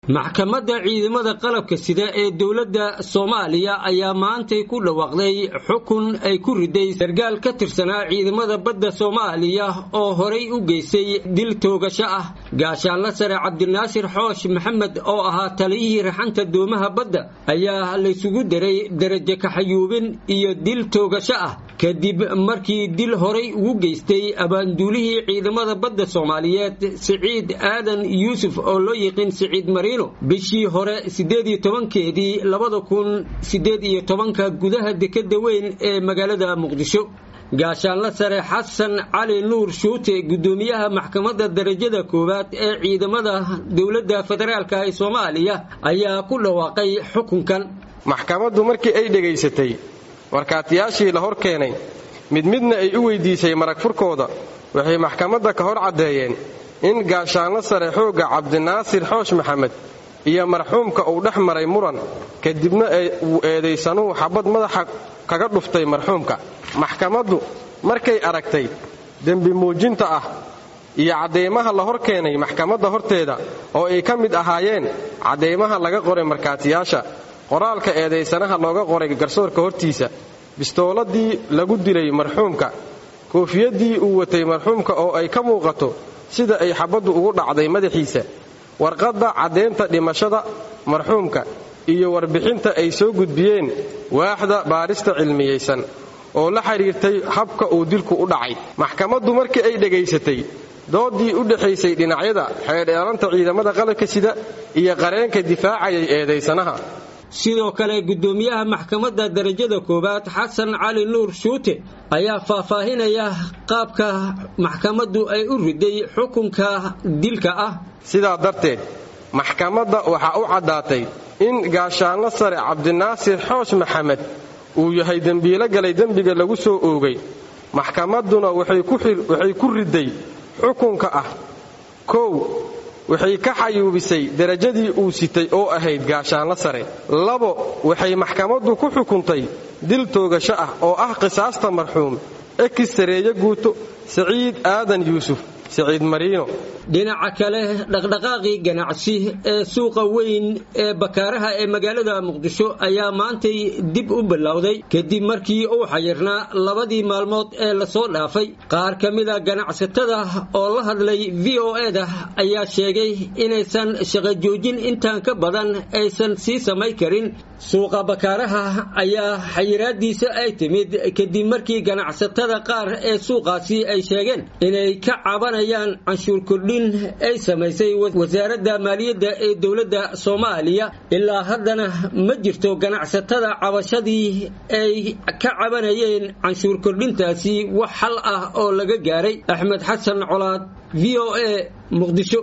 maxkamadda ciidamada qalabka sida ee dowladda soomaaliya ayaa maantay ku dhawaaqday xukun ay ku riday sargaal ka tirsanaa ciidamada badda soomaaliya oo horay u geystay dil toogasho ah gaashaanla sare cabdinaasir xoosh maxamed oo ahaa taliyihii raxanta doomaha badda ayaa laysugu daray darajo kaxayuubin iyo dil toogasho ah kadib markii dil horay ugu geystay abaanduulihii ciidamada badda soomaaliyeed siciid aadan yuusuf oo loo yiqiin siciid mariino bishii hore siddeed iyo tobankeedii labada kun siddeed iyo tobanka gudaha dekadda weyn ee magaalada muqdisho gaashaanla sare xasan cali nuur shuute guddoomiyaha maxkamadda darajada koowaad ee ciidamada dowladda federaalk ee soomaaliya ayaa ku dhawaaqay xukunkan maxkamaddu markii ay dhegaysatay markhaatiyaashii la hor keenay mid midna ay u weydiisay marag furkooda waxay maxkamadda ka hor caddeeyeen in gaashaanlo sare xoogga cabdinaasir xoosh maxamed iyo marxuumka uu dhex maray muran kadibna uu eedaysanuhu xabad madaxa kaga dhuftay marxuumka maxkamaddu markay aragtay dembi muujinta ah iyo cadeymaha la hor keenay maxkamadda horteeda oo ay ka mid ahaayeen cadeymaha laga qoray markhaatiyaasha qoraalka eedaysanaha looga qoray garsoorka hortiisa bistooladii lagu dilay marxuumka koofiyaddii uu watay marxuumka oo ay ka muuqato sida ay xabaddu ugu dhacday madaxiisa warqadda caddeynta dhimashada marxuumka iyo warbixinta ay soo gudbiyeen waaxda baarista cilmiyaysan oo la xidhiirtay habka uu dilku u dhacay maxkamaddu markii ay dhegaysatay doodii u dhexaysay dhinacyada xeedheelanta ciidamada qalabka sida iyo qareenka difaacayay eedaysanaha sidoo kale guddoomiyaha maxkamadda darajada koowaad xasan cali nuur shuute ayaa faahfaahinaya qaabka maxkamaddu ay u riday xukunka dilka ah sidaa darteed maxkamadda waxaa u caddaatay in gaashaanlo sare cabdinaasir xoosh maxamed uu yahay dembiilo galay dembiga lagu soo oogay maxkamadduna waxay ku riday xukunka ah kow waxay ka xayuubisay derajadii uu sitay oo ahayd gaashaanlo sare labo waxay maxkamaddu ku xukuntay dil toogasho ah oo ah qisaasta marxuum ekis sareeye guuto siciid aadan yuusuf siciid mariino dhinaca kale dhaqdhaqaaqii ganacsi ee suuqa weyn ee bakaaraha ee magaalada muqdisho ayaa maantay dib u bilowday kadib markii uu xayirnaa labadii maalmood ee lasoo dhaafay qaar ka mida ganacsatada oo la hadlay v o eda ayaa sheegay inaysan shaqo joojin intaan ka badan aysan sii samay karin suuqa bakaaraha ayaa xayiraadiisa ay timid kadib markii ganacsatada qaar ee suuqaasi ay sheegeen inay ka cabanayaan canshuur kordhin ay samaysay wasaaradda maaliyadda ee dowladda soomaaliya ilaa haddana ma jirto ganacsatada cabashadii ay ka cabanayeen canshuur kordhintaasi wax xal ah oo laga gaaray axmed xasan colaad v o a muqdisho